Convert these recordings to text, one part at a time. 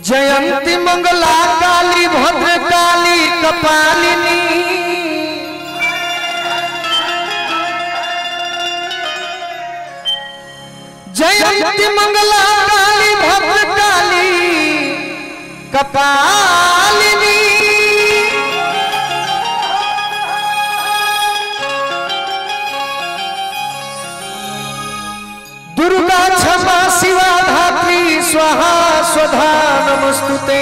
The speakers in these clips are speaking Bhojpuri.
जयंती मंगला काली भद्र काली कपालिनी जयंती मंगला काली भद्र काली कपालिनी दुर्गा क्षमा शिवा धात्री स्वाहा स्वधा नमस्तुते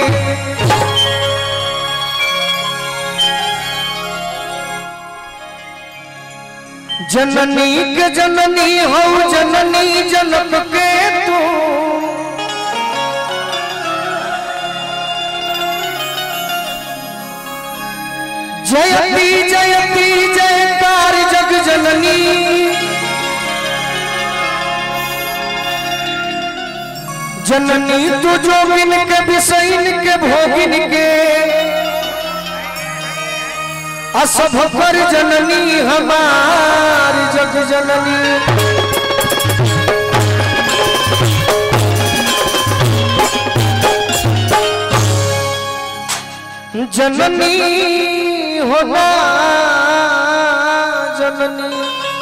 जननी के जननी हो जननी जनक के तू जयती जयती जयकार जग जननी जननी तू जोगिन के विषयन के भोगिन के असभ पर जननी हमार जग जननी जननी होना जननी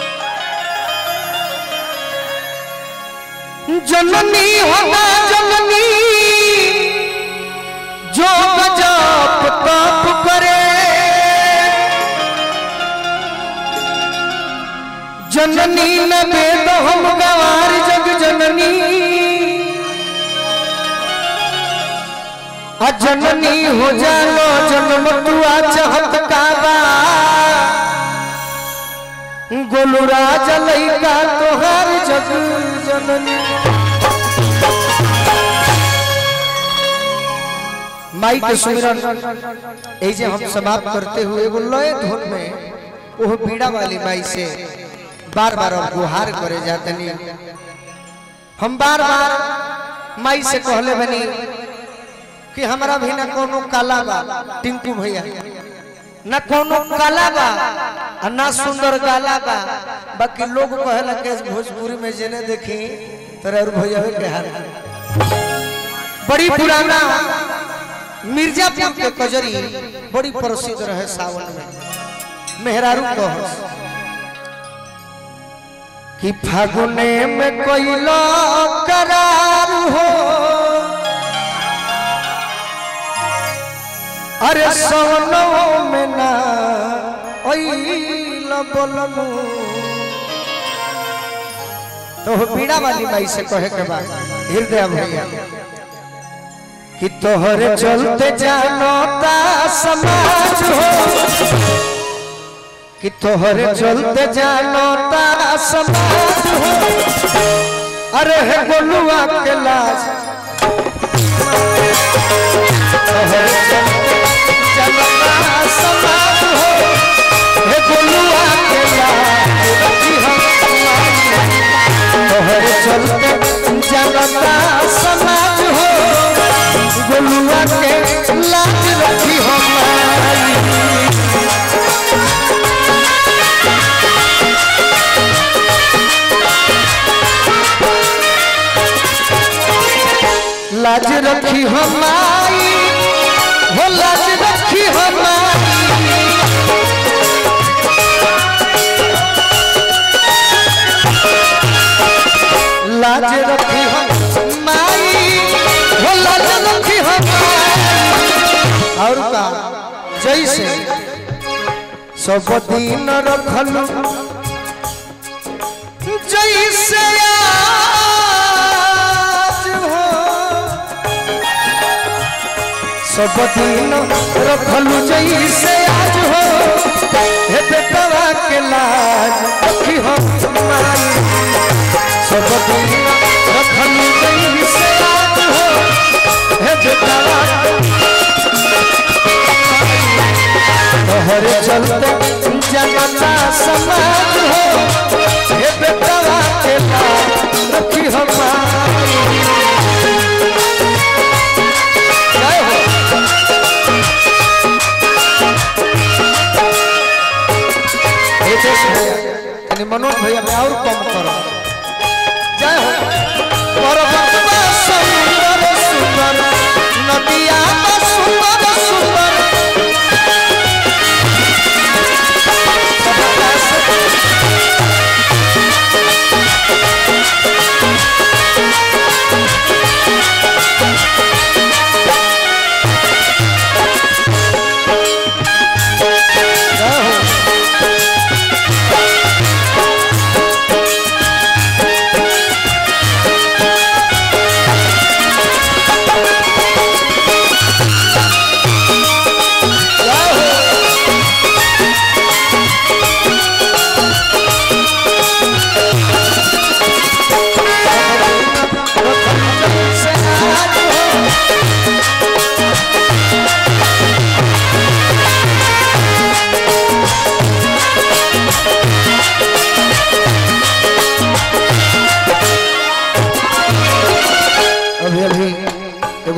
जननी होना जननी जो जप तप करे जननी न वेद हम गवार जग जननी अजननी हो जानो जन्म तुआ चाहत काबा गोलुराज लैका तोहार जग जननी माई के सुमिरन এই যে हम समाप्त करते हुए एगो लय धुन में वो पीड़ा वाली माई से बार बार अब गुहार करे जातनी हम बार बार माई से कहले बनी कि हमरा भी ना कोनो काला बा टिंकू भैया ना कोनो काला बा आ ना सुंदर गाला बा बाकी लोग कहला के भोजपुरी में जेने देखी तोरा और भैया के हाल बड़ी पुराना मिर्जापुर के कजरी बड़ी प्रसिद्ध रहे सावन में मेहरारू कह कि फागुने में कोइलो करार हो अरे सोनो में ना ओइल बोलमु तो पीड़ा वाली माई से कहे के बाद हृदय भैया कि तोहरे चलते जानो ता समाज हो कि तोहरे चलते जानो ता समाज हो अरे हे गोलुआ के लाज तोहरे चलते जानो ता समाज हो हे गोलुआ के लाज रखी हम तोहरे चलते जानो ता समाज हो गोलुआ के लाज रखी हमारी लाज रखी हमारी हो लाज रखी हमारी लाज रखी हमारी हो लाज रखी हमारी और का जैसे सब दिन रखल जैसे आज हो सब दिन रखल जैसे आज हो हे बेटवा के लाज रखी हमारी सब दिन रखल जैसे आज हो हे बेटवा तोहरे चलते जनता समाज हो हे बेटवा के लाज रखी हमारी जय हो रितेश भैया यानी मनोज भैया में और कम करो जय हो परबतवा सुंदर सुंदर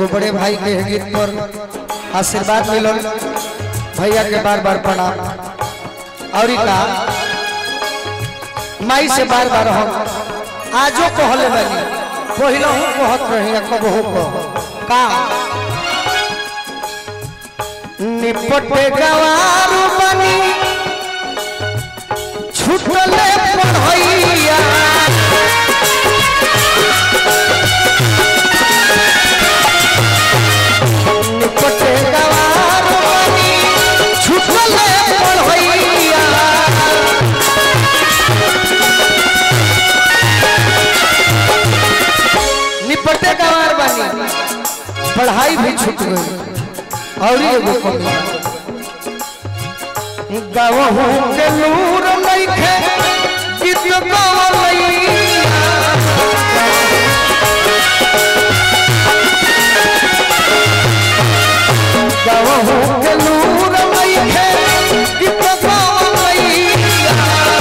एगो बड़े भाई के गीत पर आशीर्वाद मिलल भैया के बार बार प्रणाम और का माई से बार बार हम आजो कहले बानी पहिला हूँ कहत रही कबहू को का निपटे गवारू बनी छुटले पढ़ैया निपटे गवारू बनी छुटले पढ़ैया निपटे गवार बनी पढ़ाई भी छूट गई और एगो कमी गवहू के लूर नइखे गीत गवलैया गवहू के लूर नइखे गीत गवलैया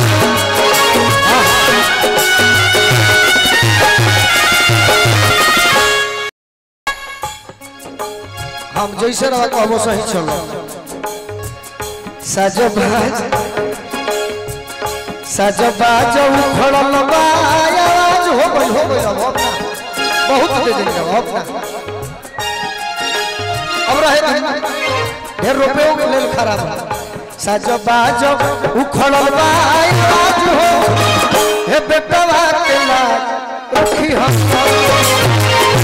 हम जैसे रहा कहबो सही चलो सजो बाज सजो बाज उखड़ल बा आवाज हो गई हो गई अब अपना बहुत दे देंगे अब अपना अब रहे रहे ढेर रुपयों के लेल खराब है सजो बाज उखड़ल बा आवाज हो हे बेटवा के लाज रखी हम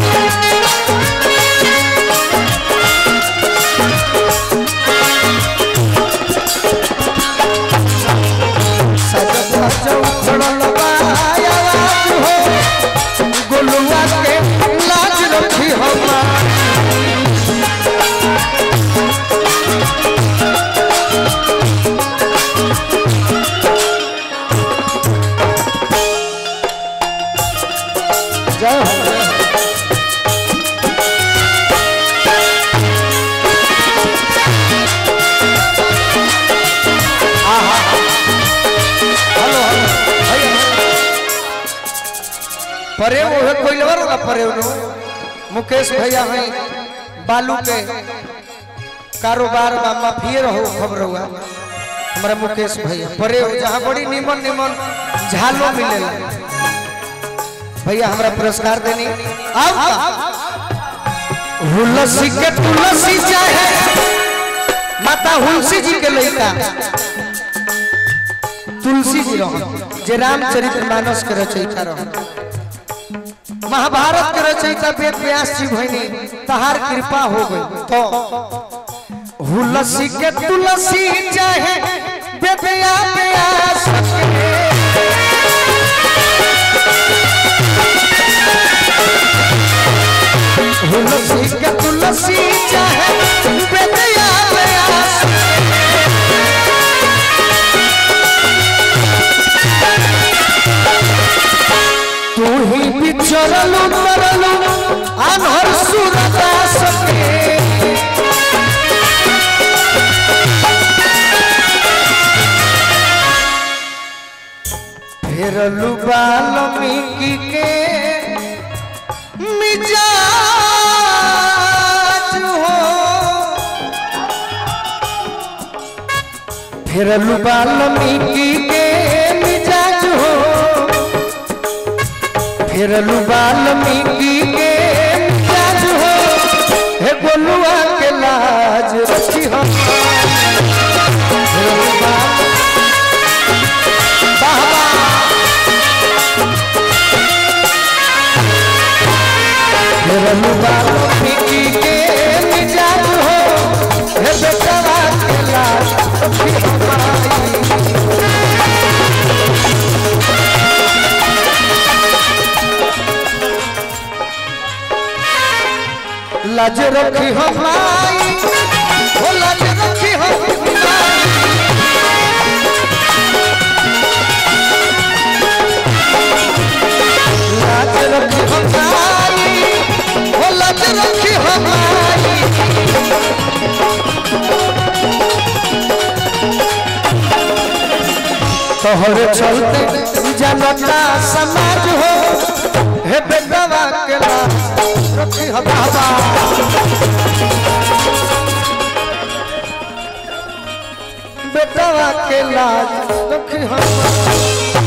सजो बाज उखड़ल बा आवाज हो गुलुआ के लाज रखी हम जय हो आहा हेलो हेलो भैया परे वो है कोई लवर होगा परे उन्हों मुकेश भैया हैं बालू के कारोबार में माफिए रहो खबर हुआ हमारा मुकेश भैया परे हो जहाँ बड़ी निमन निमन झालो मिलेला भैया हमरा पुरस्कार देनी आओ का हुलसी के तुलसी चाहे माता हुलसी जी के लइका तुलसी जी रहो जे रामचरित्र मानस के रचयिता रहो महाभारत के रचयिता वेद व्यास जी भइनी तहार कृपा हो गई तो हुलसी के तुलसी चाहे बेदया व्यास के तुलसी के तुलसी चाहे बेदया व्यास तू ही बिछड़लू तरलू अनहर सूरदास के फेरलू बाल्मीकि के मिजाज हो फेरलू बाल्मीकि के मिजाज हो फेरलू बाल्मीकि के मिजाज हो हे गोलुआ के लाज रखी हम फेरलू बाल- वाह, वाह। फेरलू बाल्मीकि के मिजाज हो हे बेटवा के लाज रखी हमारी लाज रखी हमारी हो लाज रखी हमारी लाज रखी हमारी हो लाज रखी हमारी तोहरे चलते जनता समाज हो हे बेटवा के लाज रखी हम बाबा बेटवा के लाज रखी हम